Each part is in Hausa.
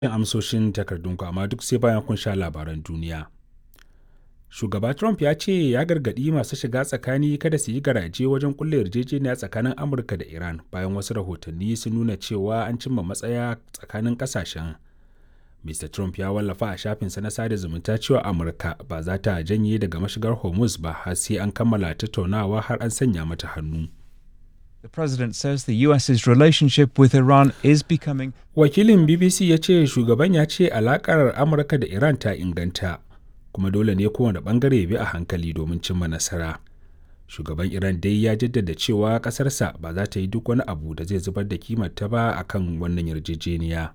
yin amsoshin takardunku amma duk sai bayan kun sha labaran duniya. Shugaba Trump ya ce ya gargaɗi masu shiga tsakani kada su yi garaje wajen kulle yarjejeniya tsakanin Amurka da Iran bayan wasu rahotanni sun nuna cewa an cimma matsaya tsakanin ƙasashen. Mr. Trump ya wallafa a shafinsa na sada zumunta cewa Amurka ba za ta janye daga mashigar Hormuz ba har sai an kammala tattaunawa har an sanya mata hannu. The president says the US's relationship with Iran is becoming Wakilin BBC ya ce shugaban ya ce alakar Amurka da Iran ta inganta, kuma dole ne kowane bangare bi a hankali domin cimma nasara. Shugaban Iran dai ya jaddada cewa ƙasarsa ba za ta yi duk wani abu da zai zubar da kimarta ba a kan wannan yarjejeniya.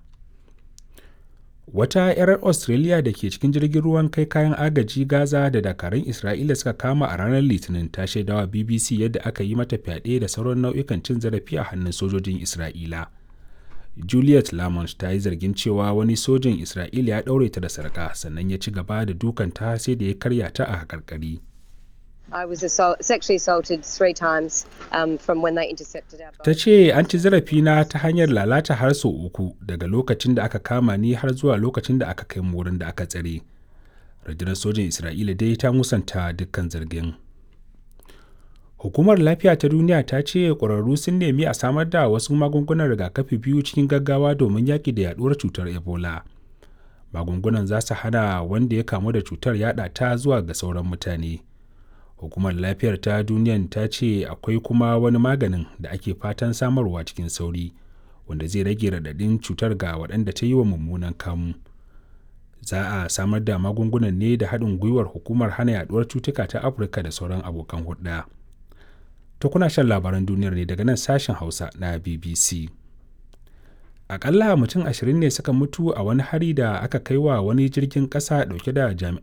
Wata 'yar Australia da ke cikin jirgin ruwan kai kayan agaji Gaza da dakarun Isra'ila suka kama a ranar Litinin ta shaidawa BBC yadda aka yi mata fyaɗe da sauran nau'ikan cin zarafi a hannun sojojin Isra'ila. Juliet Lamont ta yi zargin cewa wani sojin Isra'ila ya ɗaure ta da sarƙa sannan ya ci gaba da dukanta sai da ya karya ta a haƙarƙari. I was assault, sexually assaulted three times um, from when they intercepted our boat. Ta ce an ci zarafina ta hanyar lalata har sau uku daga lokacin da aka kama ni har zuwa lokacin da aka kai mu wurin da aka tsare. Rundunar sojin Isra'ila dai ta musanta dukkan zargin. Hukumar Lafiya ta Duniya ta ce ƙwararru sun nemi a samar da wasu magungunan rigakafi biyu cikin gaggawa domin yaƙi da yaɗuwar cutar Ebola. Magungunan za su hana wanda ya kamu da cutar yaɗa ta zuwa ga sauran mutane. hukumar lafiyar ta duniyan ta ce akwai kuma wani maganin da ake fatan samarwa cikin sauri wanda zai rage radadin cutar ga waɗanda ta yi wa mummunan kamu za a samar da magungunan ne da haɗin gwiwar hukumar hana yaduwar cutuka ta afirka da sauran abokan hulɗa ta kuna shan labaran duniyar ne daga nan sashen hausa na bbc akalla mutum ashirin ne suka mutu a wani hari da aka kai wa wani jirgin ƙasa ɗauke da jami'an